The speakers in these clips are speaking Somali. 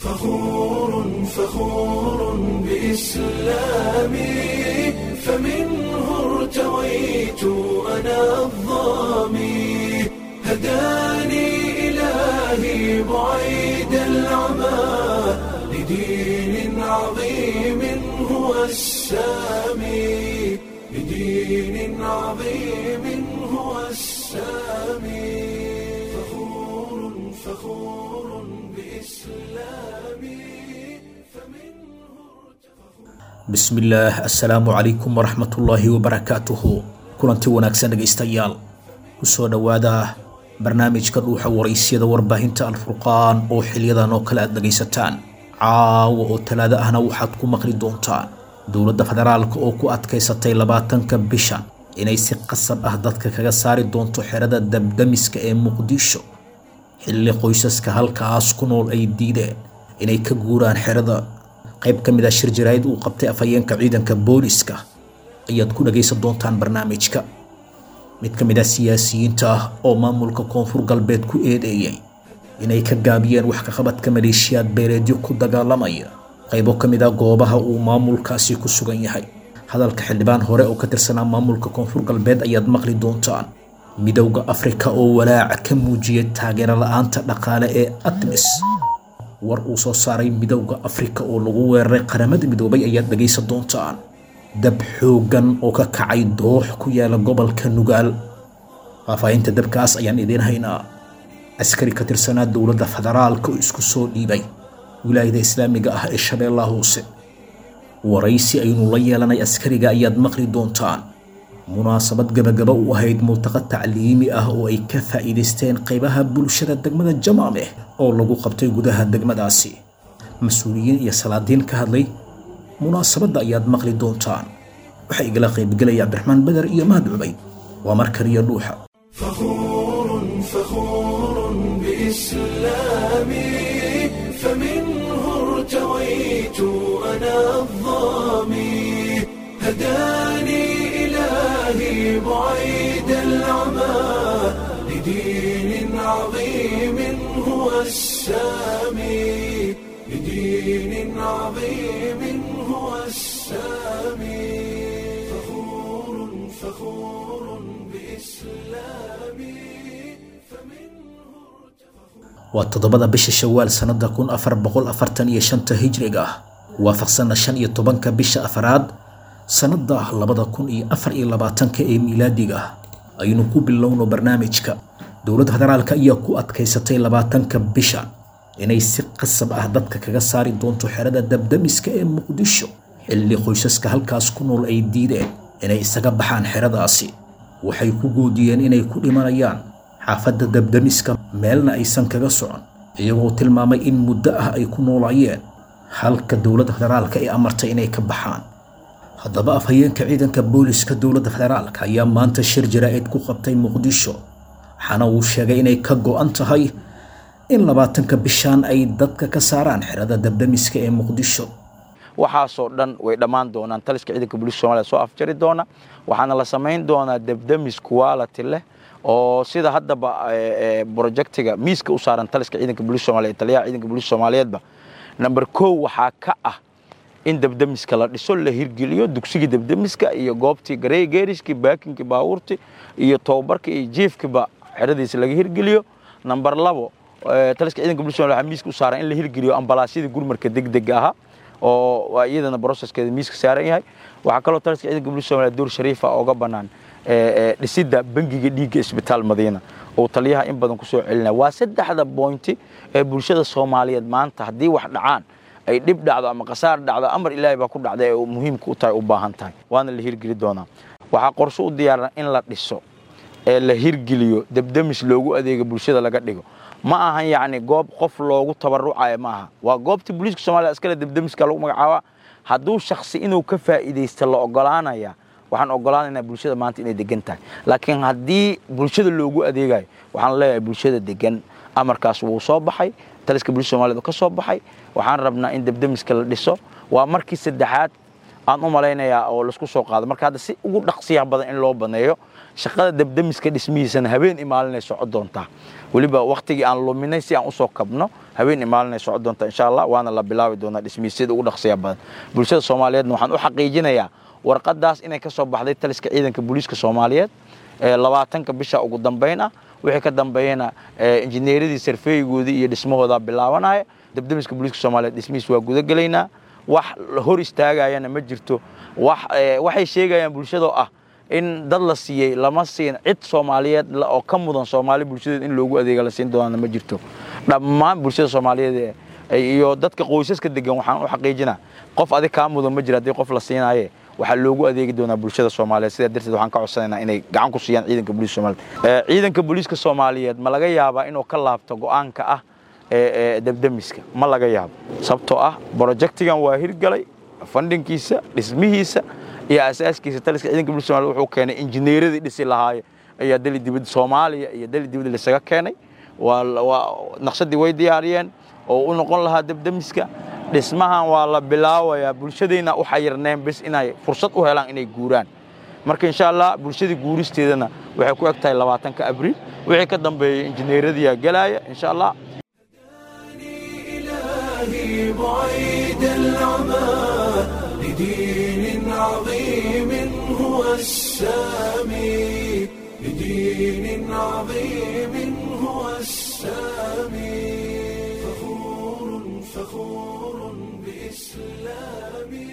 فخور فخور بإسلامي فمنه ارتويت أنا الظامي هداني إلهي بعيد العمى لدين عظيم هو السامي لدين عظيم هو السامي فخور فخور بإسلامي فمنه bismillaah assalaamu calaykum waraxmatullaahi wabarakaatuhu kulanti wanaagsan dhegaystayaal kusoo dhowaada barnaamijka dhuuxa waraysyada warbaahinta alfurqaan oo xiliyadan oo kale aad dhegaysataan caawa oo talaado ahna waxaad ku maqli doontaan dowladda federaalka oo ku adkaysatay labaatanka bishan inay si qasab ah dadka kaga saari doonto xerada dabdamiska ee muqdisho xilli qoysaska halkaas ku nool ay diideen inay ka guuraan xerada qayb ka mid ah shir jaraa'id uu qabtay afhayeenka ciidanka booliska ayaad ku dhagaysan doontaan barnaamijka mid ka mid ah siyaasiyiinta ah oo maamulka koonfur galbeed ku eedeeyey inay ka gaabiyeen wax ka qabadka maleeshiyaad beeleedyo ku dagaalamaya qaybo ka mid ah goobaha uu maamulkaasi ku sugan yahay hadalka xildhibaan hore oo ka tirsanaa maamulka koonfur galbeed ayaad maqli doontaan midowda afrika oo walaaca ka muujiyay taageero la-aanta dhaqaale ee atmis war uu soo saaray midowda afrika oo lagu weeraray qaramada midoobay ayaad dhagaysan doontaan dab xooggan oo ka kacay doox ku yaala gobolka nugaal faahfaahinta dabkaas ayaan idiin haynaa askari ka tirsanaa dowladda federaalka oo isku soo dhiibay wilaayada islaamiga ah ee shabeellaha hoose waraysi aynu la yeelanay askariga ayaad maqli doontaan munaasabad gabagaba u ahayd multaqa tacliimi ah oo ay ka faa'iidaysteen qaybaha bulshada degmada jamaameh oo lagu qabtay gudaha degmadaasi mas-uuliyiin iyo salaadiin ka hadlay munaasabadda ayaad maqli doontaan waxaa igala qaybgelaya cabdiraxmaan beder iyo mahad cubayd waa mar kaliya dhuuxa فخور فخور بإسلامي فمنه ارتويت أنا الظامي هداني إلهي بعيد العمى لدين عظيم هو السامي لدين عظيم هو السامي فخور فخور بإسلامي فمنه waa toddobada bisha shawaal sannada kun afar boqol afartan iyo shanta hijriga ah waafaqsana shan iyo tobanka bisha afaraad sannada labada kun iyo afar iyo labaatanka ee miilaadiga ah aynu ku bilowno barnaamijka dowladda federaalka ayaa ku adkaysatay labaatanka bisha inay si qasab ah dadka kaga saari doonto xerada dabdamiska ee muqdisho xilli qoysaska halkaas ku nool ay diideen inay isaga baxaan xeradaasi waxay ku goodiyeen inay ku dhimanayaan xaafadda dabdamiska meelna aysan kaga socon iyagoo tilmaamay in muddo ah ay ku noolaayeen halka dowladda federaalka ay amartay inay ka baxaan haddaba afhayeenka ciidanka booliska dowladda federaalka ayaa maanta shir jaraa'id ku qabtay muqdisho waxaana uu sheegay inay ka go'an tahay in labaatanka bishaan ay dadka ka saaraan xerada dabdamiska ee muqdisho waxaasoo dhan way dhammaan doonaan taliska ciidanka booliiska somalia soo afjari doona waxaana la samayn doonaa debdemis quality leh oo sida haddaba projectiga miiska u saaran taliska ciidanka booliiska somalia taliyaha ciidanka booliiska soomaaliyeedba number kow waxaa ka ah in debdemiska la dhiso la hirgeliyo dugsigii debdemiska iyo goobtii garey geeriskii baakinkii baabuurtii iyo tobabarkii iyo jiifkiiba xeradiisa laga hirgeliyo number labo taliska ciidanka booliiska somalia waxaa miiska u saaran in la hirgeliyo ambalaasyadii gurmarka degdega ahaa oo iyadana broceskeeda miiska saaran yahay waxaa kaloo taliska ciidanka booliiska somalia door shariifa ooga bannaan dhisidda bangiga dhiigga isbitaal madiina oo taliyaha in badan ku soo celinaya waa saddexda boynti ee bulshada soomaaliyeed maanta haddii wax dhacaan ay dhib dhacdo ama khasaar dhacdo amar ilaahay baa ku dhacda ee muhiimka u tahay u baahan tahay waana la hirgeli doonaa waxaa qorshe u diyaaran in la dhiso ee la hirgeliyo debdemis loogu adeega bulshada laga dhigo ma ahan yacni goob qof loogu tabarucayo ma aha waa goobtii booliiska soomaliya iskale debdemiska lagu magacaabaa hadduu shaksi inuu ka faa'iidaysta la ogolaanaya waxaan ogolaanaynaa bulshada maanta inay degan tahay laakiin haddii bulshada loogu adeegayo waxaan leeyahay bulshada degan amarkaas wuu soo baxay taliska booliiska soomaaliyed ka soo baxay waxaan rabnaa in debdemiska la dhiso waa markii saddexaad aan u malaynayaa oo laisku soo qaado marka hadda si ugu dhaqsiyaha badan in loo baneeyo shaqada debdemiska dhismihiisana habeen imaalinay soco doontaa weliba waktigii aan luminay si aan usoo kabno habeen imaalinay soco doontaa insha allah waana la bilaabi doonaa dhismihiisyada ugu dhaqsiya badan bulshada soomaaliyeedna waxaan u xaqiijinayaa warqadaas inay ka soo baxday taliska ciidanka booliiska soomaaliyeed labaatanka bisha ugu dambeyn ah wixii ka dambeeyana injineeradii sarfeeyigoodii iyo dhismahooda bilaabanaya debdemiska booliiska soomaaliyeed dhismihiis waa gudagelaynaa wax hor istaagayana ma jirto waxay sheegayaan bulshadoo ah in dad la siiyey lama siin cid soomaaliyeed oo ka mudan soomaali bulshadeed in loogu adeega la siin doonana ma jirto dhammaan bulshada soomaaliyeed iyo dadka qoysaska degan waxaan u xaqiijinaa qof adig kaa mudan ma jira haddii qof la siinaye waxaa loogu adeegi doonaa bulshada soomaaliyeed sidaa darteed waxaan ka codsanaynaa inay gacan ku siiyaan ciidanka booliiska soomaaliyeed ciidanka booliiska soomaaliyeed ma laga yaabaa inuu ka laabto go'aanka ah debdemiska ma laga yaabo sababtoo ah brojectigan waa hirgalay fandhinkiisa dhismihiisa iyo asaaskiisa taliska ciidanka booliiska somaaliyeed wuxuu keenay injineeradii dhisi lahaaye ayaa dali dibadda soomaaliya iyo dali dibadda lasaga keenay waa naqshadii way diyaariyeen oo u noqon lahaa debdemiska dhismahan waa la bilaabayaa bulshadayna u xayirneen bis inay fursad u helaan inay guuraan marka insha allah bulshadii guuristeedana waxay ku eg tahay labaatanka abriil wixii ka dambeeyey injineeradiyaa gelaya insha allah إلهي بعيد العمى لدين عظيم هو السامي لدين عظيم هو السامي فخور فخور بإسلامي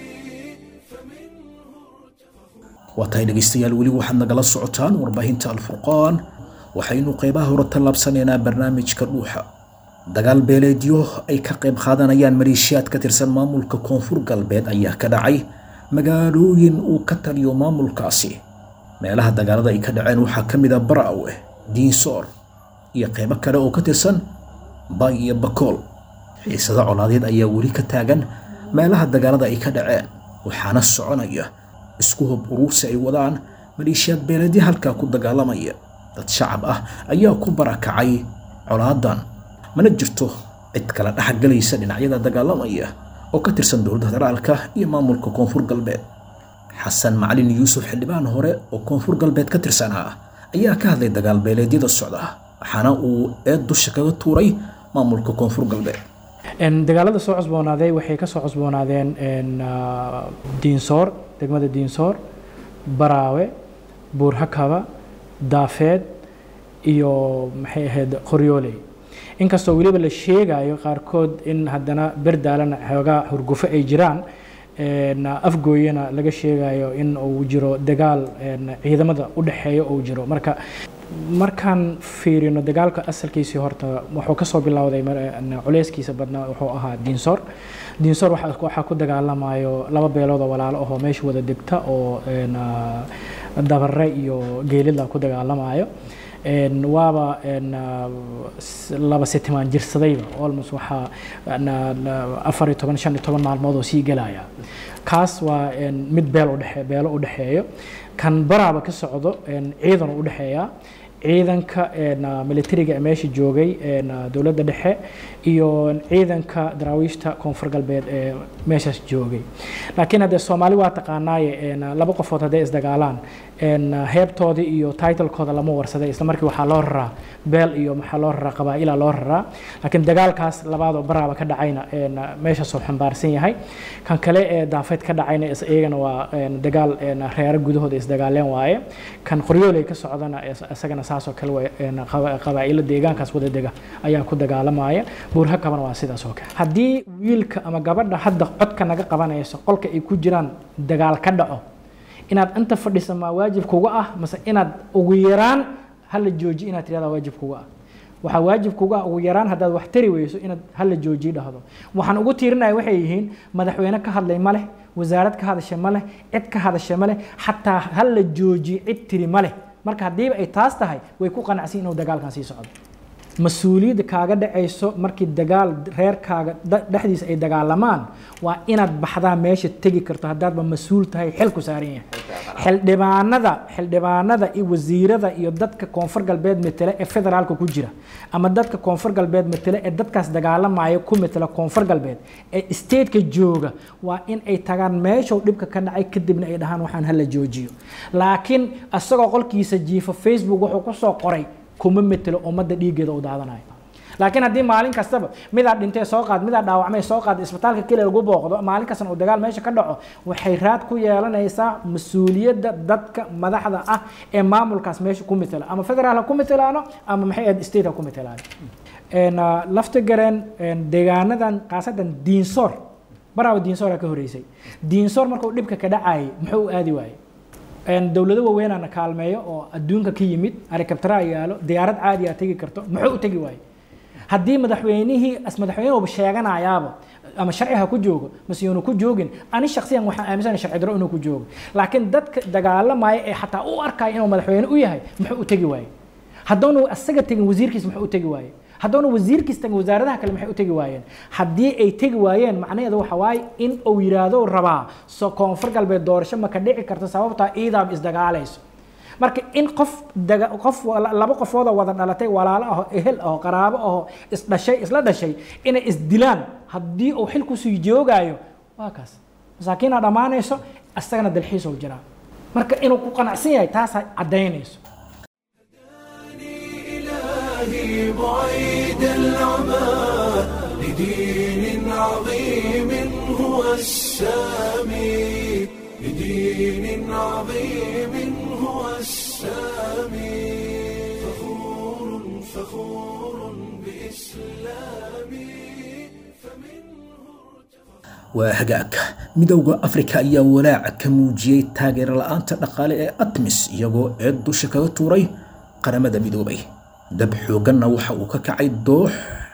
waa tahay dhegaystayaal weli waxaad nagala socotaan warbaahinta alfurqaan waxaynu qaybaha hore tallaabsanaynaa barnaamijka dhuuxa dagaal beeleedyo ay ka qayb qaadanayaan maleeshiyaad ka tirsan maamulka koonfur galbeed ayaa ka dhacay magaalooyin uu ka taliyo maamulkaasi meelaha dagaalada ay ka dhaceen waxaa ka mid a baraawe diinsoor iyo qaybo kale oo ka tirsan bay iyo bakool xiisado colaadeed ayaa weli ka taagan meelaha dagaalada ay ka dhaceen waxaana soconaya isku hub uruursi ay wadaan maleeshiyaad beeleedyo halkaa ku dagaalamaya dad shacab ah ayaa ku barakacay colaadan mana jirto cid kala dhexgalaysa dhinacyada dagaalamaya oo ka tirsan dowladda federaalka iyo maamulka koonfur galbeed xasan macalin yuusuf xildhibaan hore oo koonfur galbeed ka tirsanaa ayaa ka hadlay dagaal beeleedyada socda waxaana uu eed dusha kaga tuuray maamulka koonfur galbeed dagaalada soo cusboonaaday waxay ka soo cusboonaadeen diinsoor degmada diinsoor baraawe buurhakaba daafeed iyo maxay ahayd qoryooley inkastoo weliba la sheegayo qaarkood in haddana berdaalana xoogaa hurgufo ay jiraan afgooyana laga sheegayo in uu jiro dagaal ciidamada u dhexeeya uu jiro marka markaan fiirino dagaalka asalkiisii horta wuxuu kasoo bilowday culeyskiisa badnaa wuxuu ahaa diinsoor diinsoor waxaa ku dagaalamayo laba beelood oo walaalo ahoo meesha wada degta oo dabare iyo geelida ku dagaalamayo waaba laba sitimaan jirsadayba almost waxaa afar iyo toban shan iyo toban maalmood oo sii gelaya kaas waa mid beel udhe beelo u dhexeeyo kan baraaba ka socdo ciidan u dhexeeya ciidanka militariga meesha joogay dowladda dhexe iyo ciidanka daraawiishta koonfur galbeed ee meeshaas joogay laakiin haddee soomaali waa taqaanaaye laba qofood hadday isdagaalaan heebtoodii iyo titlekooda lama warsaday isla markii waxaa loo raraa beel iyo maxaa loo raraa qabaa'ila loo raraa laakiin dagaalkaas labaadoo baraaba ka dhacayna meeshaasoo xambaarsan yahay kan kale ee daafeed ka dhacayna iyagana waa dagaal reero gudahooda isdagaaleen waaye kan qoryooley ka socdana isagana saasoo kale qabaa'ilo deegaankaas wada dega ayaa ku dagaalamaya buurhakabana waa sidaas oo kale haddii wiilka ama gabadha hadda codka naga qabanayso qolka ay ku jiraan dagaal ka dhaco inaad inta fadhisa maa waajib kuga ah mase inaad ugu yaraan hala jooji inaad tirahdaa waajib kuga ah waxaa waajib kuga ah ugu yaraan haddaad wax tari weyso inaad hala jooji dhahdo waxaan ugu tiirinaya waxay yihiin madaxweyne ka hadlay ma leh wasaarad ka hadasha ma leh cid ka hadasha ma leh xataa hala jooji cid tiri ma leh marka haddiiba ay taas tahay way ku qanacsan inuu dagaalkan sii socdo mas-uuliyadda kaaga dhacayso markii dagaal reerkaaga da- dhexdiisa ay dagaalamaan waa inaad baxdaa meesha tegi karto haddaadba mas-uul tahay xil ku saaran yahay xildhibaanada xildhibaanada iyo wasiirada iyo dadka koonfur galbeed metele ee federaalka ku jira ama dadka koonfur galbeed metele ee dadkaas dagaalamaya ku metela koonfur galbeed ee stateka jooga waa in ay tagaan meeshuu dhibka ka dhacay kadibna ay dhahaan waxaan hala joojiyo laakiin isagoo qolkiisa jiifa facebook wuxuu kusoo qoray kuma metelo ummadda dhiiggeeda u daadanayo laakiin haddii maalin kastaba midaa dhintee soo qaad midaa dhaawacmay soo qaad isbitaalka keliya lagu booqdo maalin kastana uu dagaal meesha ka dhaco waxay raad ku yeelanaysaa mas-uuliyadda dadka madaxda ah ee maamulkaas meesha ku metela ama federaal ha ku metelaano ama maxay ahayd state ha ku metelaano Een, ah, lafta gareen een, deegaanadan khaasatan diinsoor baraaba diinsoora ka horeysay diinsoor markuu dhibka ka dhacayay muxuu u aadi waayey Een, dowlado waaweynaana kaalmeeyo oo adduunka ka yimid helicoptera yaalo diyaarad caadi aa tegi karto muxuu u tegi waayey haddii madaxweynihii as madaxweynuhuba sheeganayaaba ama sharci ha ku joogo mase yuunu ku joogin ani shaksiyan waxaan aaminsanahay sharci darro inuu ku joogo laakiin dadka dagaalamaya ee xataa u arkaya inuu madaxweyne u yahay muxuu u tegi waayey haddoonu asaga tegin wasiirkiis muxuu u tegi waayey haddoona wasiirkiis tagin wasaaradaha kale maxay u tegi waayeen haddii ay tegi waayeen macnaheedu waxa waaye in uu yidhaahdo uu rabaa so koonfur galbeed doorasho ma ka dhici karto sababtaa iidaaba isdagaalayso marka in qof daga qof wala- laba qofood oo wada dhalatay walaalo aho ehel aho qaraabo aho isdhashay isla dhashay inay isdilaan haddii uu xil kusii joogaayo waa kaas masaakiinaa dhammaanayso isagana dalxiis uu jiraa marka inuu ku qanacsan yahay taasaa caddaynayso إلهي بعيد العمى لدين عظيم هو السامي لدين عظيم هو السامي فخور فخور بإسلامي waa hagaag midowda afrika ayaa walaaca ka muujiyey taageero la-aanta dhaqaale ee atmis iyagoo eed dusha kaga tuuray qaramada midoobay dab xoogganna waxa uu ka kacay doox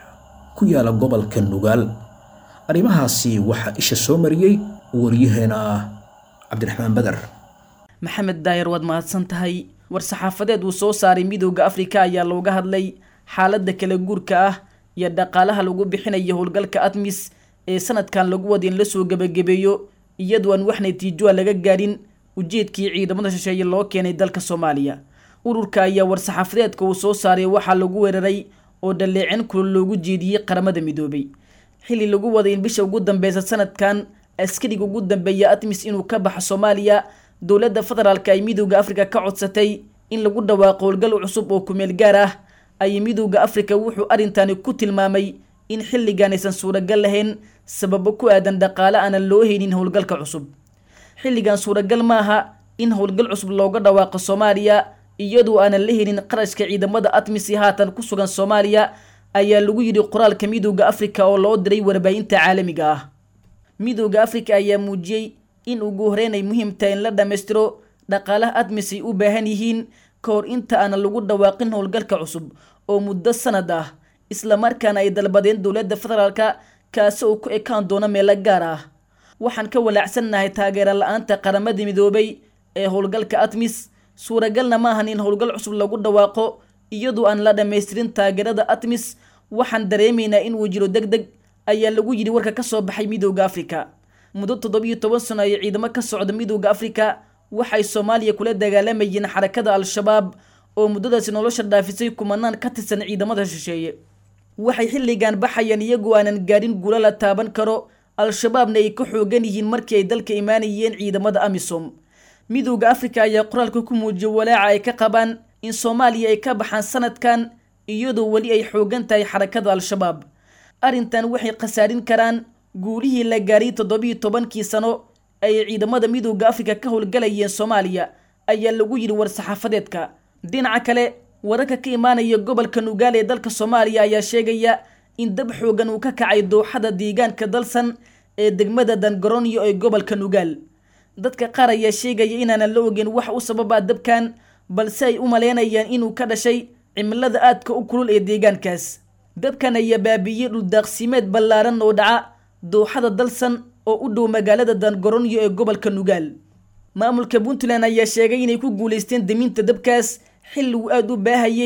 ku yaala gobolka nugaal arrimahaasi waxaa isha soo mariyey waryaheena cabdiraxmaan badar maxamed daayar waad mahadsan tahay war-saxaafadeed uu soo saaray midowda afrika ayaa looga hadlay xaaladda kala guurka ah iyo dhaqaalaha lagu bixinayo howlgalka atmis ee sanadkan lagu wada in la soo gebagabeeyo iyadoo aan wax natiijoa laga gaadhin ujeedkii ciidamada shisheeye loo keenay dalka soomaaliya ururka ayaa war-saxaafadeedka uu soo saaray waxaa lagu weeraray oo dhaleecin kulul loogu jeediyey qaramada midoobay xilli lagu waday in bisha ugu dambeysa sanadkan askariga ugu dambeeya atmis inuu ka baxo soomaaliya dowladda federaalk ay midowda afrika ka codsatay in lagu dhawaaqo howlgal cusub oo kumeel gaar ah ayay midowda afrika wuxuu arrintani ku tilmaamay in xilligan aysan suuragal lahayn sababo ku aadan dhaqaale aanan loo haynin howlgalka cusub xilligan suuragal maaha in howlgal cusub looga dhawaaqo soomaaliya iyadoo aanan la helin qarashka ciidamada atmisi haatan ku sugan soomaaliya ayaa lagu yidhi qoraalka midowda afrika oo loo diray warbaahinta caalamiga ah midowda afrika ayaa muujiyey in ugu horeyn ay muhiim tahay in la dhammaystiro dhaqaalaha atmis ay u baahan yihiin ka hor inta aanan lagu dhawaaqin howlgalka cusub oo muddo sanad ah islamarkaana ay dalbadeen dowladda federaalka kaasi oo ku ekaan doona meelo gaar ah waxaan ka walaacsannahay taageero la-aanta qaramada midoobay ee howlgalka atmis suuragalna ma ahan in howlgal cusub lagu dhawaaqo iyadoo aan la dhammaystirin taageerada atmis waxaan dareemaynaa inuu jiro deg deg ayaa lagu yidhi warka ka soo baxay midowda afrika muddo toddobiyo toban sano ay ciidamo ka socda midowda afrika waxay soomaaliya kula dagaalamayeen xarakada al-shabaab oo muddadaasi nolosha dhaafisay kumanaan ka tirsan ciidamada shisheeye waxay xilligan baxayaan iyagoo aanan gaadhin guulo la taaban karo al-shabaabna ay ka xoogan yihiin markii ay dalka imaanayeen ciidamada amisom midowda afrika ayaa qoraalka ku muujiyay walaaca ay ka qabaan in soomaaliya ay ka baxaan sanadkan iyadoo weli ay xoogan tahay xarakada al-shabaab arrintan waxay khasaarin karaan guulihii la gaaray toddobiyo tobankii sano ay ciidamada midowda afrika ka howlgalayeen soomaaliya ayaa lagu yidhi war-saxaafadeedka dhinaca kale wararka ka imaanaya gobolka nugaal ee dalka soomaaliya ayaa sheegaya in dab xoogan uu ka kacay dooxada deegaanka dalsan ee degmada dangaronyo ee gobolka nugaal dadka qaar ayaa sheegaya inaanan la ogeyn wax u sababaa dabkan balse ay u maleynayaan inuu ka dhashay cimilada aadka u kulul ee deegaankaas dabkan ayaa baabiiyey dhuldaaqsimeed ballaaran oo dhaca dooxada dalsan oo u dhow magaalada dangaronyo ee gobolka nugaal maamulka puntland ayaa sheegay inay ku guulaysteen deminta dabkaas xilli uu aada u baahayey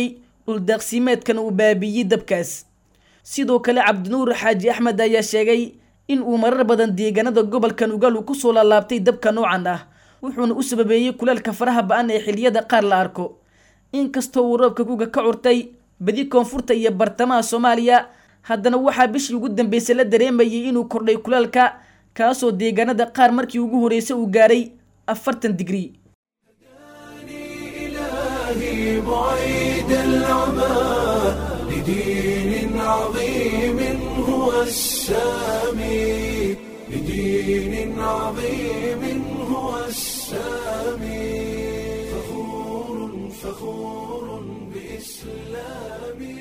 dhuldaaqsimeedkan uu baabiiyey dabkaas sidoo kale cabdinuur xaaji axmed ayaa sheegay in uu marar badan deegaanada gobolka nugaal uu kusoo laalaabtay dabka noocan ah wuxuuna u sababeeyey kuleelka faraha ba-an ee xiliyada qaar la arko inkastoo uu roobka kuga ka curtay badi koonfurta iyo bartamaha soomaaliya haddana waxaa bishii ugu dambeysay la dareemayay inuu kordhay kuleelka kaasoo deegaanada qaar markii ugu horreysay uu gaaray afartan digrii إلهي بعيد العمى لدين عظيم هو السامي لدين عظيم هو السامي فخور فخور بإسلامي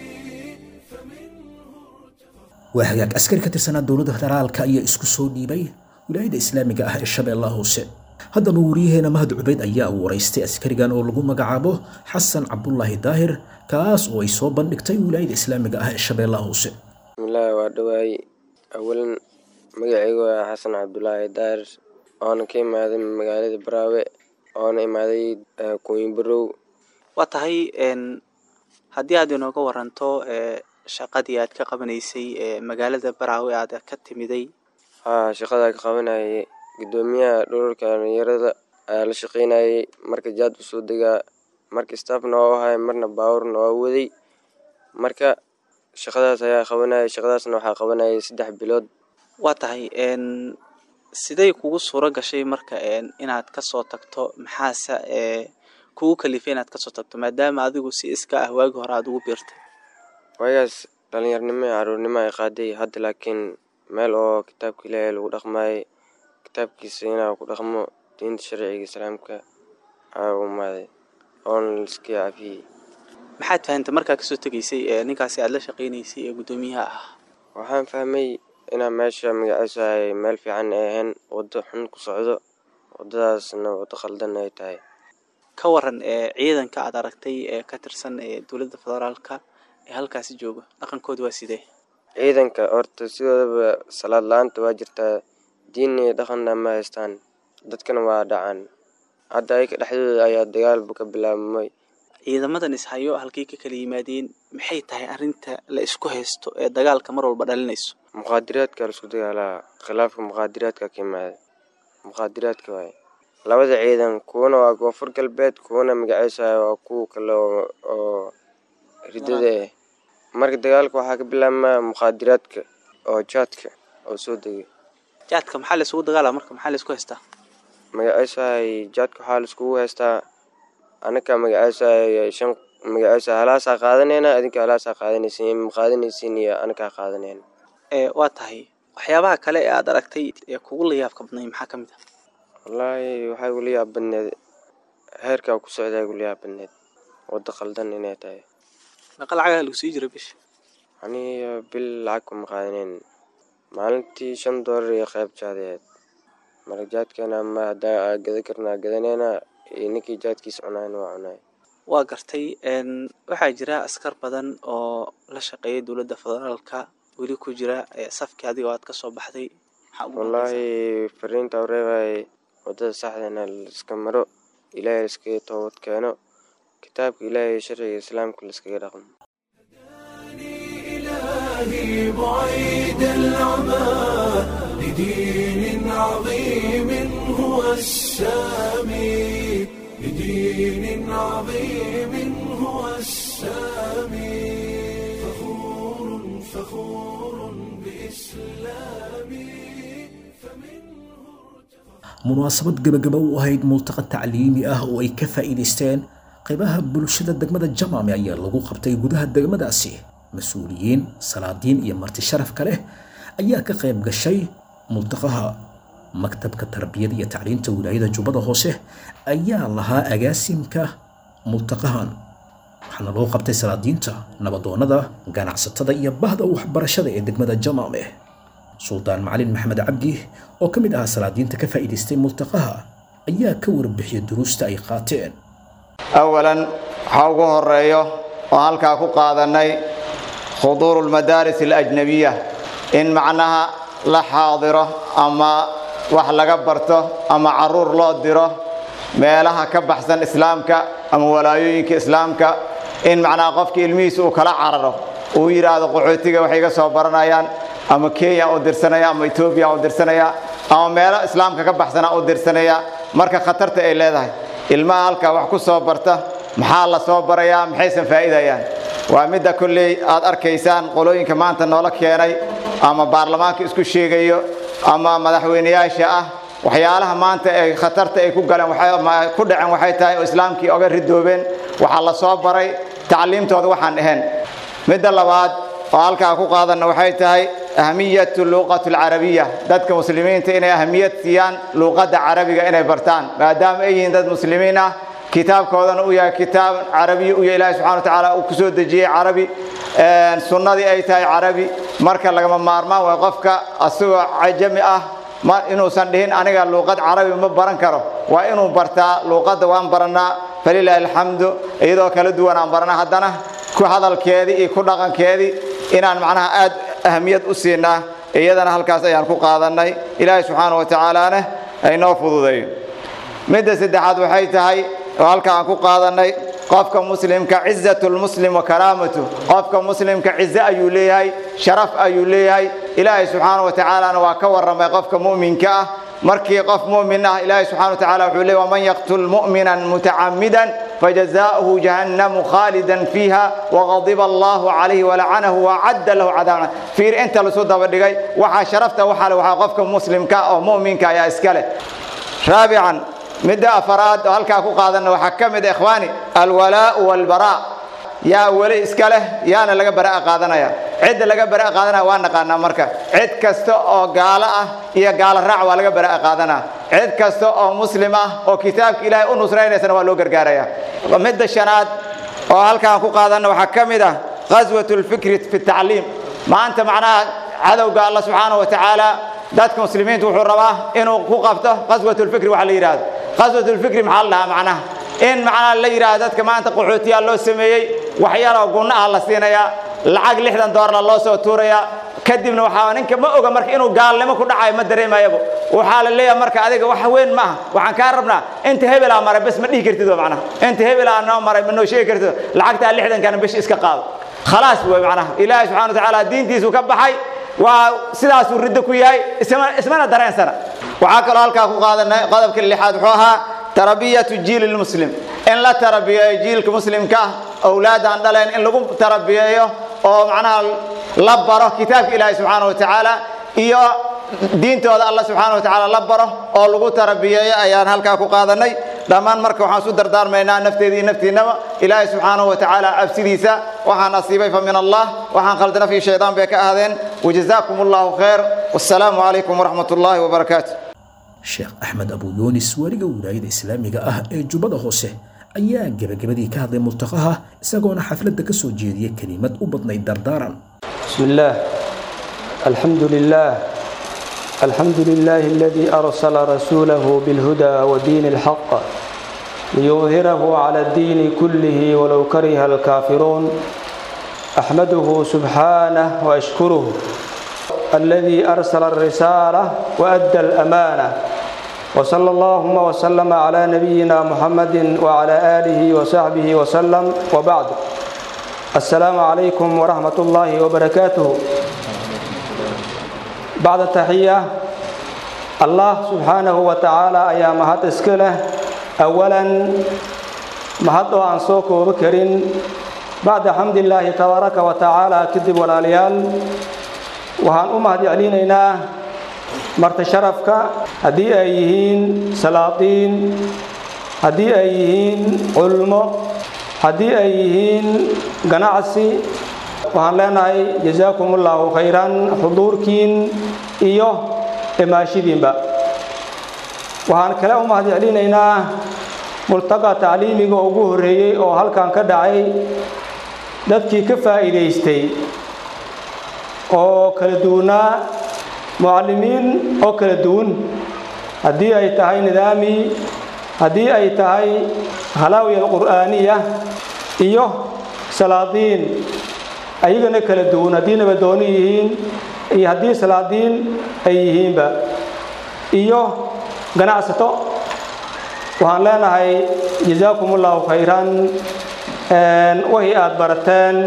waa hagaag askari ka tirsanaa dowladda federaalka ayaa isku soo dhiibay wilaayada islaamiga ah ee shabeellaha hoose haddaba wariyaheena mahad cubeyd ayaa waraystay askarigan oo lagu magacaabo xasan cabdulaahi daahir kaas oo ay soo bandhigtay wilaayada islaamiga ah ee shabeellaha hoose bismillaahi waa dhawaay awalan magacaygu waa xasan cabdulaahi daahir oona ka imaaday magaalada baraawe oona imaaday kuwinbarow waa tahay haddii aad inooga waranto shaqadii aad ka qabanaysay magaalada baraawe aad ka timiday haa shaqadaa ka qabanayay guddoomiyaha dhululka dhalinyarada ayaa la shaqeynayay marka jaad usoo degaa marka staffna waa u ahay marna baawurna waa waday marka shaqadaas ayaa qabanayay shaqadaasna waxaa qabanayay saddex bilood waa tahay siday kugu suuro gashay marka inaad kasoo tagto maxaase kugu kalifay inaad kasoo tagto maadaama adigu si iska ah waagi hore aada ugu biirtay waagaas dhalinyarnimo iyo caruurnimo ay qaaday hadda laakiin meel oo kitaabka ilaahay lagu dhaqmaayay kitaabkiisa inaa ku dhaqmo diinta sharciga islaamka aa u imaaday oona liska cafiyey maxaad fahantay markaa kasoo tegaysay ninkaasi aada la shaqeynaysay ee guddoomiyaha ah waxaan fahmay inaa meesha magaciisu ay meel fiican ay ahayn waddo xun ku socdo waddadaasna waddo khaldan ay tahay ka waran ciidanka aad aragtay ee ka tirsan ee dowladda federaalka ee halkaasi jooga dhaqankooda waa sidee ciidanka horta sidoodaba salaad la-aanta waa jirtaa diin iyo dhaqanna ma haystaan dadkana waa dhacaan hadda ayka dhexdooda ayaa dagaalba ka bilaabmay ciidamadan ishayo halkay ka kala yimaadeen maxay tahay arrinta la isku haysto ee dagaalka mar walba dhalinayso muqaadiraadka laisku dagaalaa khilaafka muqaadiraadka ka yimaada muqaadiraadka waaye labada ciidan kuwana waa koonfur galbeed kuwana magaciisa waa kuwa kale oo ridada ah marka dagaalka waxaa ka bilaabmaa muqaadiraadka oo jaadka oo soo degay jaadka maxaa la isugu dagaala marka maxaa la isku haystaa magaciisahay jaadka waxaa la iskugu haystaa anaka magaciisahay shan magaciisa halaasaa qaadanayna adinka halaasaa qaadanaysin ma qaadanaysin iyo anakaa qaadanayna waa tahay waxyaabaha kale ee aad aragtay ee kugu layaabka badnay maxaa ka mid ah wallaahi waxaa igula yaab badneed heerkaa ku socdaa igula yaab badneed waddo khaldan inay tahay meeqa lacagaha lagu sii jira bisha aniga bil lacag kuma qaadaneyn maalintii shan doolar iyo qayb jaadeed marka jaadkeena ma haddaa gada karnaa gadaneyna iyo ninkii jaadkiisa cunayna waa cunay waa gartay waxaa jira askar badan oo la shaqeeyay dowladda federaalka weli ku jira safkii adiga aad kasoo baxday wallaahi fariinta u reebay waddada saxdana laiska maro ilaahay laiskaga toobad keeno kitaabka ilaahay sharciga islaamka laiskaga dhaqmo إلهي بعيد العمى لدين عظيم هو السامي لدين عظيم هو السامي فخور فخور بإسلامي munaasabad gebagaba u ahayd multaqa tacliimi ah oo ay ka faa'iidaysteen qaybaha bulshada degmada jamaame ayaa lagu qabtay gudaha degmadaasi mas-uuliyiin salaadiin iyo marti sharafka leh ayaa ka qayb gashay multaqaha maktabka tarbiyada iyo tacliinta wilaayada jubbada hoose ayaa lahaa agaasimka multaqahan waxaana loo qabtay salaadiinta nabadoonnada ganacsatada iyo bahda waxbarashada ee degmada jamaame suldaan macalin maxamed cabdi oo ka mid ahaa salaadiinta ka faa'iidaystay multaqaha ayaa ka warbixiyay duruusta ay qaateen awalan waxaa ugu horeeyo oo halkaa ku qaadannay khuduuru lmadaaris alajnabiya in macnaha la xaadiro ama wax laga barto ama caruur loo diro meelaha ka baxsan islaamka ama walaayooyinka islaamka in macnaha qofkii ilmihiisa uu kala cararo uu yidhaahdo qaxootiga waxay iga soo baranayaan ama kenya u dirsanaya ama etoobiya u dirsanaya ama meelo islaamka ka baxsana u dirsanaya marka khatarta ay leedahay ilmaha halkaa wax ku soo barta maxaa la soo barayaa maxaysan faa'iidayaan waa midda kolley aad arkaysaan qolooyinka maanta noola keenay ama baarlamaanka isku sheegayo ama madaxweyneyaasha ah waxyaalaha maanta ay khatarta ay ku galeen ku dhaceen waxay tahay oo islaamkii oga ridoobeen waxaa la soo baray tacliimtooda waxaan ahayn midda labaad oo halkaa ku qaadanna waxay tahay ahmiyatu luuqatu alcarabiya dadka muslimiinta inay ahmiyad siiyaan luuqadda carabiga inay bartaan maadaama ay yihiin dad muslimiin ah kitaabkoodana uu yahay kitaab carabiya u yahay ilaahi subxana wa tacaala uu kusoo dejiyey carabi sunnadii ay tahay carabi marka lagama maarmaan way qofka asagoo cajami ah inuusan dhihin aniga luuqad carabi ma baran karo waa inuu bartaa luuqadda waan barannaa falilaahi alxamdu iyadoo kala duwan aan barana haddana ku hadalkeedii iyo ku dhaqankeedii inaan macnaha aad ahamiyad u siinaa iyadana halkaas ayaan ku qaadannay ilaahay subxaana wa tacaalaana aynoo fududeeyo midda saddexaad waxay tahay oo halka aan ku qaadannay qofka muslimka cizatu lmuslim wa karaamatu qofka muslimka cize ayuu leeyahay sharaf ayuu leeyahay ilaahay subxaana wa tacaalana waa ka warramay qofka mu'minka ah markii qof mu'min ah ilaahay subxana wa tacala wuxuu leeyahy waman yaqtul mu'minan mutacammidan فجزاؤه جهنم خالدا فيها وغضب الله عليه ولعنه وعد له عذابا فير انت لسو دبا دغاي waxa sharafta waxa la waxa qofka muslimka oo muuminka ayaa iskale raabican midda afaraad oo halka ku qaadana waxa kamid ikhwaani alwalaa walbaraa yaa wali iska leh yaana laga baraa qaadanaya cid laga baraa qaadanaya waa naqaanaa marka cid kasta oo gaalo ah iyo gaalo raac waa laga baraa qaadanaa cid kasta oo muslim ah oo kitaabka ilaahay u nusraynaysana waa loo gargaaraya midda shanaad oo halkaan ku qaadana waxaa ka mid ah qaswat lfikri fi tacliim maanta macnaha cadowga alla subxaana wa tacaala dadka muslimiinta wuxuu rabaa inuu ku qabto qaswat lfikri waxa la yidhahdo qaswat lfikri maxaa la dhahaa macnaha in macnaha la yidhaahdo dadka maanta qaxootiyaa loo sameeyey waxyaaloo gunno ah la siinayaa lacag lixdan doolarna loo soo tuurayaa kadibna waxaa ninka ma oga marka inuu gaalnimo ku dhacayo ma dareemayabo waxaa la leeyahay marka adiga wax weyn maaha waxaan kaa rabnaa inta hebelaa maray bes ma dhihi kartid wa macnaha inta hebelaa noo maray ma noo sheegi kartid lacagtaa lixdankana bish iska qaado khalaas wey macnaha ilaahay subxana wa tacaala diintiisu ka baxay waa sidaasuu riddo ku yahay ismana dareensana waxaa kaloo halkaa ku qaadanay qodobka lixaad wuxuu ahaa tarbiyatu jiili lmuslim in la tarabiyeeyo jiilka muslimka ah awlaadaan dhaleen in lagu tarabiyeeyo oo macnaha la baro kitaabka ilaahay subxaana wa tacaala iyo diintooda alla subxaana wa tacaala la baro oo lagu tarabiyeeyo ayaan halkaa ku qaadanay dhammaan marka waxaan isu dardaarmaynaa nafteeda iyo naftiinaba ilaahay subxaanahu wa tacaala cabsidiisa waxaan asiibay fa min allah waxaan khaldana fi shaydaan bay ka ahaadeen wajazaakum allahu khayr wassalaamu calaykum waraxmat ullaahi wabarakaatu sheekh axmed abu yuunis weliga wilaayada islaamiga ah ee jubbada hoose ayaa gebagabadii ka hadlay multaqaha isagoona xafladda ka soo jeediyey kelimad u badnayd dardaaran بسم الله الحمد لله الحمد لله الذي أرسل رسوله بالهدى ودين الحق ليظهره على الدين كله ولو كره الكافرون أحمده سبحانه وأشكره الذي أرسل الرسالة وأدى الأمانة وصلى اللهم وسلم على نبينا محمد وعلى آله وصحبه وسلم وبعد السلام عليكم ورحمة الله وبركاته بعد التحية الله سبحانه وتعالى أيا مهد إسكله أولا مهد عن سوك وبكر بعد حمد الله تبارك وتعالى كذب والاليال وهان أمهد علينا مرت شرفك هدي أيهين سلاطين هدي أيهين علماء haddii ay yihiin ganacsi waxaan leenahay jazaakum ullaahu khayran xuduurkiin iyo imaashidiinba waxaan kale u mahad celinaynaa multaqa tacliimiga ugu horreeyey oo halkan ka dhacay dadkii ka faa'iidaystay oo kala duwanaa mucallimiin oo kala duwan haddii ay tahay nidaami haddii ay tahay halaawiya alqur'aaniya iyo salaadiin ayagana kala duwan haddii nabadooni yihiin iyo haddii salaadiin ay yihiinba iyo ganacsato waxaan leenahay jazaakum ullahu khayran wixii aad barateen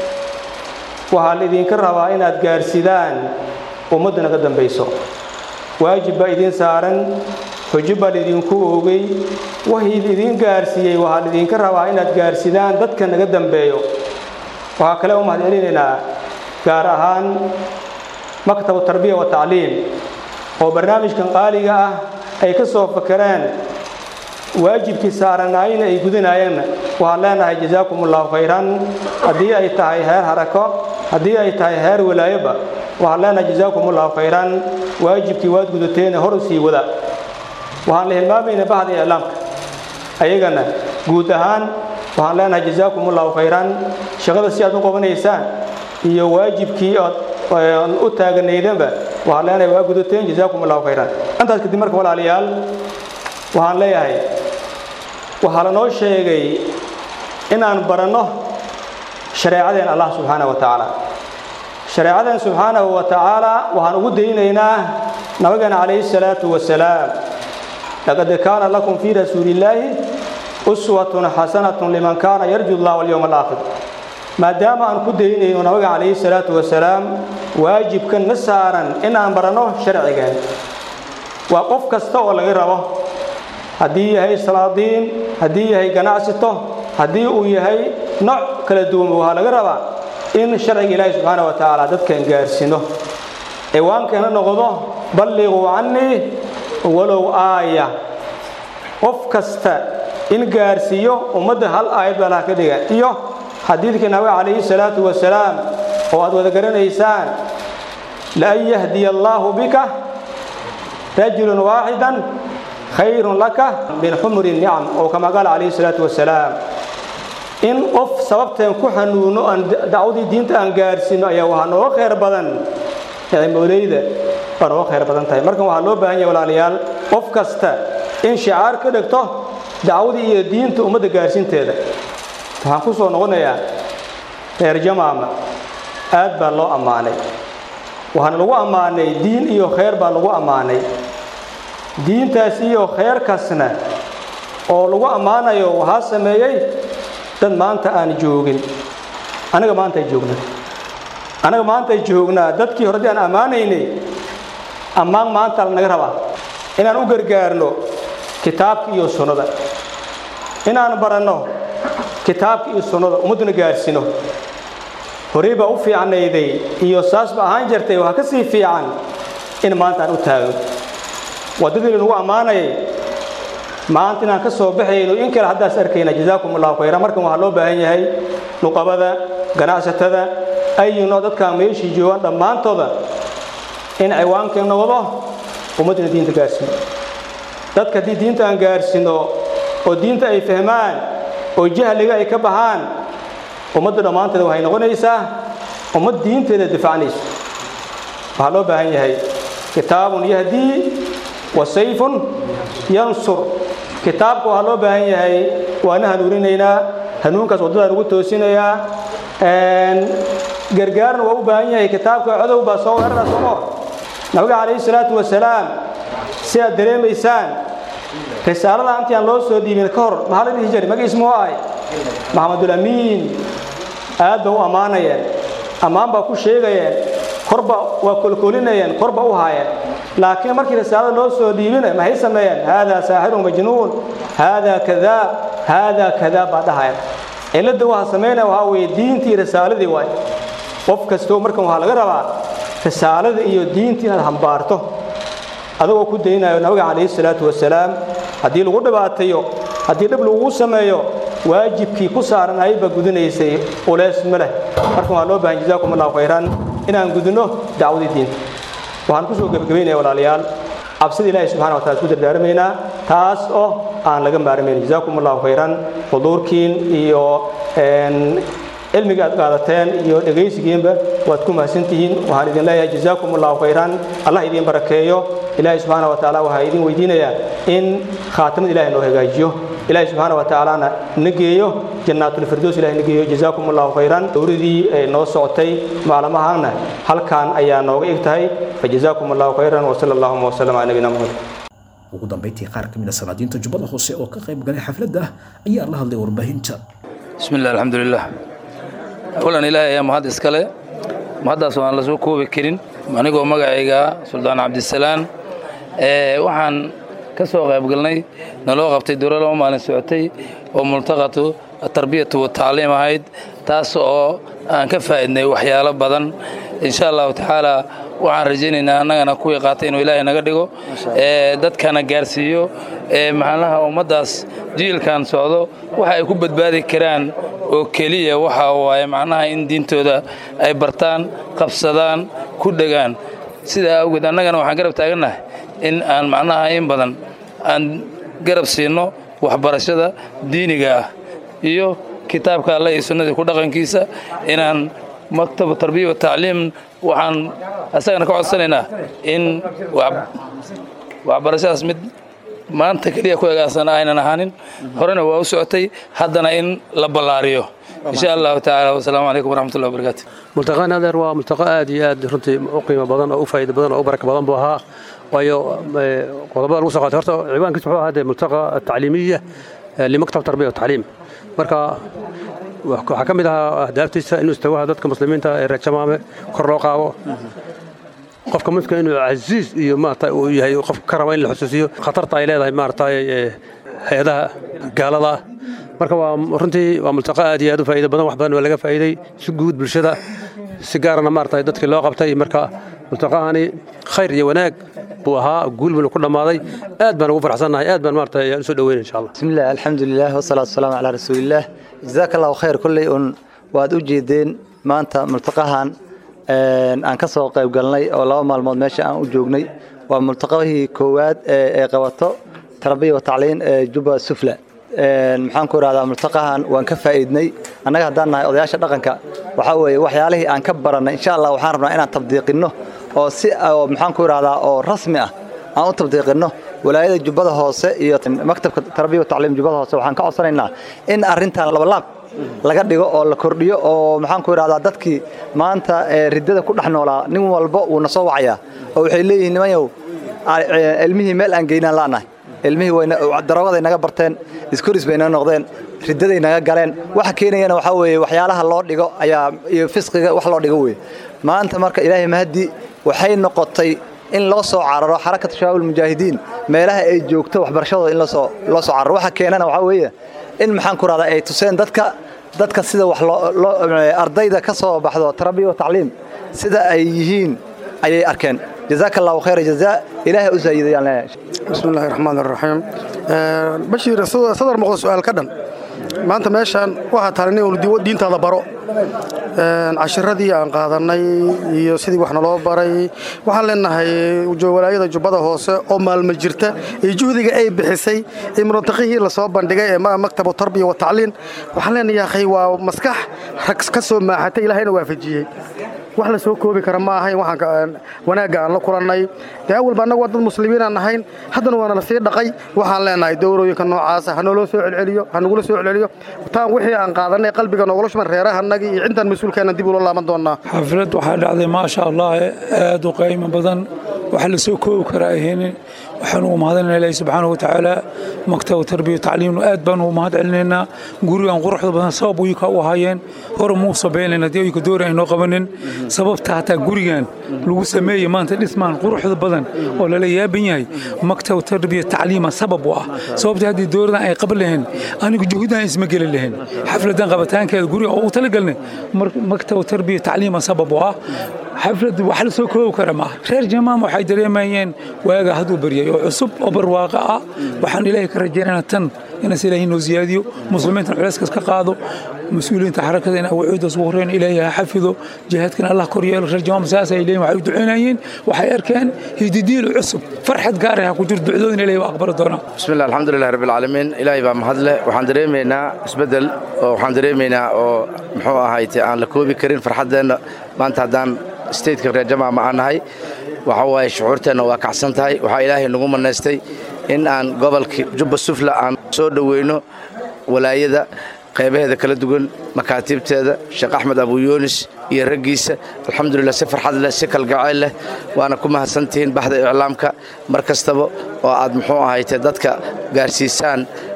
waxaa laidinka rabaa inaad gaarsidaan ummadda naga dambayso waajib baa idiin saaran xujo baa laidinku oogay wixii laidin gaarsiiyey waxaa laidinka rabaa inaad gaarsidaan dadka naga dambeeyo waxaa kale u mahad celinaynaa gaar ahaan maktabu tarbiya wa tacliim oo barnaamijkan qaaliga ah ay ka soo fakereen waajibkii saaranaayna ay gudanaayeenna waxaan leenahay jazaakum allahu khayran haddii ay tahay heer harako haddii ay tahay heer walaayoba waxaan leenahay jazaakum allahu khayran waajibkii waad gudateena hor sii wada waxaan la hilmaamayna bahda iclaamka ayagana guud ahaan waxaan leenahay jazaakum allahu khayran shaqada si aad u qabanaysaan iyo waajibkii ood u taaganaydanba waxaan leenahay waa gudateen jazaakum allahu khayran intaas kadib marka walaalayaal waxaan leeyahay waxaa lanoo sheegay inaan baranno shareecadeen allah subxaanahu wa tacaala shareecadeen subxaanahu wa tacaala waxaan ugu daynaynaa nabigeena calayhi salaatu wasalaam laqad kaana lakum fii rasuulillaahi uswatun xasanatun liman kaana yarju allah walyowma alaakhir maadaama aan ku daynayno nabiga calayhi salaatu wasalaam waajibka na saaran inaan baranno sharcigeen waa qof kasta oo laga rabo haddii yahay salaadiin haddii yahay ganacsito haddii uu yahay nooc kala duwan waxaa laga rabaa in sharciga ilaahi subxaana wa tacaala dadkan gaarsiino ciwaankeena noqdo balliquu cannii walow aaya qof kasta in gaarsiiyo ummadda hal aayad baa laha ka dhiga iyo xadiidkii nabiga calayhi salaatu wasalaam oo aad wada garanaysaan laan yahdiya allaahu bika rajulun waaxidan khayrun laka min xumri nicam oo kama qaala calayhi salaatu wasalaam in qof sababteen ku xanuuno aan dacwadii diinta aan gaarsiino ayaa waxaa nooga khayr badan nicmooleyda waa nooga khayr badan tahay markan waxaa loo baahan yahay walaalayaal qof kasta in shicaar ka dhigto dacwadii iyo diinta ummadda gaarsiinteeda waxaan ku soo noqonayaa reer jamaama aad baa loo ammaanay waxaana lagu ammaanay diin iyo khayr baa lagu ammaanay diintaas iyo khayrkaasna oo lagu ammaanayo waxaa sameeyey dad maanta aan joogin anaga maantaay joognaa anaga maantaay joognaa dadkii hore dii aan ammaanaynay ammaan maanta lanaga rabaa inaan u gargaarno kitaabka iyo sunnada inaan baranno kitaabka iyo sunnada ummadduna gaarsiino horey baa u fiicnayday iyo saas ba ahaan jirtay waxaa ka sii fiican in maanta aan u taagno waddadii lanugu ammaanayay maanta inaan ka soo baxayno in kale haddaas arkayna jazaakum allahu khayra markan waxaa loo baahan yahay nuqabada ganacsatada ayino dadkaan meeshii joogaan dhammaantooda in ciwaankii noqdo ummadduna diinta gaarsiino dadka haddii diinta aan gaarsiino oo diinta ay fahmaan oo jahliga ay ka baxaan ummadda dhammaanteeda waxay noqonaysaa ummad diinteeda difacnayso waxaa loo baahan yahay kitaabun yahdii wa sayfun yansur kitaabka waxaa loo baahan yahay waana hanuuninaynaa hanuunkaas waddadaan ugu toosinayaa gargaarna waa u baahan yahay kitaabka codow baa soo weerara somo nabiga calayhi salaatu wasalaam si aad dareemaysaan risaalada intii aan loo soo dhiibin ka hor maxaa la dhihi jiray magiis muxuu ahay maxamedul amiin aad ba u ammaanayeen ammaan baa ku sheegayeen korba waa kolkolinayeen korba u haayeen laakiin markii risaalada loo soo dhiibina maxay sameeyeen haadaa saaxirun majnuun haadaa kadaab haadaa kadaab baa dhahayeen cilladda waxa samaynaya waxaa weeye diintii risaaladii waay qof kastoo markan waxaa laga rabaa risaalada iyo diintii inaad hambaarto adagoo ku daynayo nabiga calayhi salaatu wasalaam haddii lagu dhibaateeyo haddii dhib lagugu sameeyo waajibkii ku saaranayay baa gudanaysay uleys ma leh markan waxaa loo bahan jazaakum allahu khayran inaan gudno dacwadii diinta waxaan ku soo gebagabaynaya walaalayaal cabsida ilaahay subxana wa taala isku dardaarmaynaa taas oo aan laga maarmayn jazaakum allahu khayran xuduurkiin iyo cilmiga aad qaadateen iyo dhegaysigiinba waad ku mahadsantihiin waxaan idin leeyahay jazaakum allahu khayran allah idin barakeeyo ilaahay subxaana wa tacaala waxaa idin weydiinayaa in khaatamada ilahay noo hagaajiyo ilaahay subxaana wa tacaalana na geeyo jannaatulfirdows ilahay na geeyo jazaakum allahu khayran dowladii ee noo socotay maalmahana halkan ayaa nooga eg tahay fajazaakum allahu khayran wasala allahuma wasalam cala nabiyina muxamed ugu dambayntii qaar ka mid a salaadiinta jubbada hoose oo ka qayb galay xafladda ayaa la hadlay warbaahinta bismi illah alxamdulilah awalan ilaahay ayaa mahad iskale mahaddaas waan la soo koobi karin anigoo magacayga suldaan cabdisalaan waxaan ka soo qaybgalnay naloo qabtay dowla laba maalin socotay oo multaqatu tarbiyatu watacliim ahayd taas oo aan ka faa'idnay waxyaalo badan insha allahu tacaala waxaan rajaynaynaa annagana kuwii qaatay inuu ilaahay naga dhigo dadkana gaarsiiyo maxaalaha ummaddaas jiilkan socdo waxa ay ku badbaadi karaan oo keliya waxa waaye macnaha in diintooda ay bartaan qabsadaan ku dhegaan sidaa awgeed annagana waxaan garab taagannahay in aan macnaha in badan aan garab siinno waxbarashada diiniga ah iyo kitaabka alle iyo sunnadii ku dhaqankiisa inaan maktabu tarbiya wa tacliim waxaan asagana ka codsanaynaa in waxbarashadaas mid maanta keliya ku egaasan aynan ahaanin horena waa u socotay haddana in la ballaariyo insha allahu tacaala wasalaamu calaykum waraxmatullahi wabarakaatu multaqaan adeer waa multaqo aad iyo aad runtii u qiimo badan oo u faa'iido badan oo u baraka badan buu ahaa waayo qodobada lagu soo qaatay horta ciwaankiisa wuxuu ahaa dee multaqa tacliimiya limaktab tarbiya watacliim marka waxaa ka mid ahaa ahdaaftiisa inuu istawaha dadka muslimiinta ee reer jamaame kor loo qaado qofka muslimka inuu casiis iyo maarata uu yahay qof ka raba in la xusuusiyo khatarta ay leedahay maarata hay-adaha gaalada ah marka waa runtii waa multaqa aad iyo aad u faa'iido badan wax badan waa laga faa'iiday si guud bulshada si gaarana maarata dadkii loo qabtay marka multaqahani khayr iyo wanaag buu ahaa guul buuna ku dhammaaday aad baan ugu farxsannahay aad baan maarata u soo dhoweyna insha allah bismillaah alxamdulilah wasalaatu wasalaamu calaa rasuulillaah jazaaka allahu khayr kolley un waad u jeedeen maanta multaqahan aan ka soo qayb galnay oo laba maalmood meesha aan u joognay waa multaqahii koowaad ee qabato tarbiya wa tacliin ee juba sufla maxaan ku idhahdaa multaqahan waan ka faa'iidnay annaga haddaan nahay odayaasha dhaqanka waxaa weeye waxyaalihii aan ka barannay insha allah waxaan rabnaa inaan tabdiiqinno oo si maxaan ku idhahdaa oo rasmi ah aan u tabdiiqinno walaayada jubbada hoose iyo maktabka tarbiya wa tacliim jubbada hoose waxaan ka codsanaynaa in arrintan labalaab laga dhigo oo la kordhiyo oo maxaan ku idhahdaa dadkii maanta riddada ku dhex noolaa nin walba wuu na soo wacayaa oo waxay leeyihiin nimanyow ilmihii meel aan geynaan la'nahay ilmihii daroogaday naga barteen iskoris bay naga noqdeen riddaday naga galeen waxa keenayana waxaa weeye waxyaalaha loo dhigo ayaa iyo fisqiga wax loo dhigo weeye maanta marka ilaahay mahadi waxay noqotay in loo soo cararo xarakatu shabaab almujaahidiin meelaha ay joogto waxbarashadooda in loo loo soo cararo waxa keenana waxaa weeye in maxaan ku rahdaa ay tuseen dadka dadka sida wax loo ardayda ka soo baxdo tarbiya wa tacliim sida ay yihiin ayay arkeen jazaaka allahu khayra jazaa ilaahay u saayidayaan leeyahay bismi illaahi raxmaan iraxiim bashiir sadar muuqda su'aal ka dhan maanta meeshaan waxaa tahay nin diintaada baro cashiradii aan qaadannay iyo sidii wax naloo baray waxaan leenahay walaayada jubbada hoose oo maalmo jirta iyo juhdiga ay bixisay ee muntaqihii lasoo bandhigay ee maktabu tarbiya wa tacliin waxaan leenahay waa maskax rag ka soo maaxatay ilaahayna waafajiyey wax la soo koobi kara ma ahayn waxaan wanaagga aan la kulannay dee awalba annagu waa dad muslimiin aan nahayn haddana waana la sii dhaqay waxaan leenahay dowrooyinka noocaasa ha nooloo soo celceliyo ha nagula soo celceliyo taan wixii aan qaadanay qalbiga noogula shuman reerahanagii iyo cintaan mas-uulkeenna dib ula laaban doonnaa xaflad waxaa dhacday maasha allah aad u qiimo badan wax la soo koobi kara ahaynin waxaan ugu mahadinayna ilaahi subxaanahu watacaala maktabu tarbiya tacliimnu aad baan ugu mahad celinaynaa gurigan quruxda badan sabab uyuka u ahaayeen hore muu sabaynayna dee uyuka doori aynoo qabanin sababta hataa gurigan lagu sameeyey maanta dhismaan quruxda badan oo lala yaaban yahay maktabu tarbiya tacliima sabab u ah sababta haddii dowladan ay qaban lahayn anigu juhudan isma geli lahayn xafladan qabitaankeeda guriga oo u talagalnay maktabu tarbiya tacliima sabab u ah xaflad wax la soo koobi kara maaha reer jamaam waxay dareemayeen waaga hadduu baryay oo cusub oo barwaaqo ah waxaan ilaahay ka rajaynaynaa tan inaas ilaahay noo siyaadiyo muslimiintan culayskaas ka qaado mas-uuliyiinta xarakada in awacoodaas ugu horreyn ilaahay ha xafido jihaadkana allah kor yeelo reer jamaam saas ay leeyihin waxay u ducaynayeen waxay arkeen hididiil cusub farxad gaara ha ku jiro ducdoodin ilaahay waa aqbali doonaa bismillah alxamdulilah rabbi alcaalamiin ilaahay baa mahadle waxaan dareemaynaa isbeddel oo waxaan dareemaynaa oo muxuu ahayte aan la koobi karin farxaddeenna maanta haddaan stateka reer jamaama aan nahay waxa waaye shucuurteenna waa kacsan tahay waxaa ilaahay nagu manaystay in aan gobolka jubba sufla aan soo dhoweyno walaayada qaybaheeda kala duwan makaatiibteeda sheekh axmed abu yuunis iyo raggiisa alxamdulilah si farxad leh si kalgacayl leh waana ku mahadsantihiin baxda iclaamka mar kastaba oo aad muxuu ahayte dadka gaarsiisaan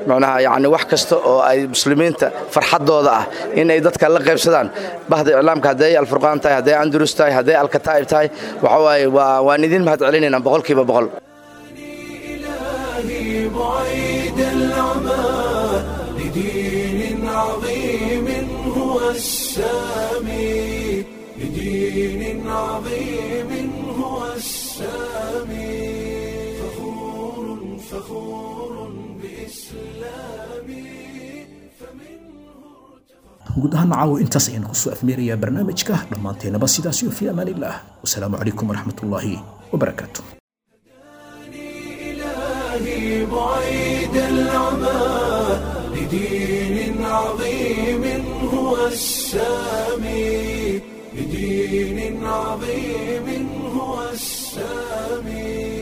macnaha yacni wax kasta oo ay muslimiinta farxaddooda ah in ay dadka la qaybsadaan bahda iclaamka hadday alfurqaan tahay hadday andalus tahay hadday alkataa'ib tahay waxa waaye waa waan idin mahad celinaynaa boqolkiiba boqol إلهي بعيد العمى لدين عظيم هو السامي لدين عظيم هو السامي فخور فخور بإسلامي guud ahaan caawo intaas ayaan kusoo afmeerayaa barnaamijka dhammaanteennaba sidaas iyo fi amaan illah wasalaamu calaykum waraxmatullaahi wabarakaatu إلهي بعيد العمى لدين عظيم هو السامي لدين عظيم هو السامي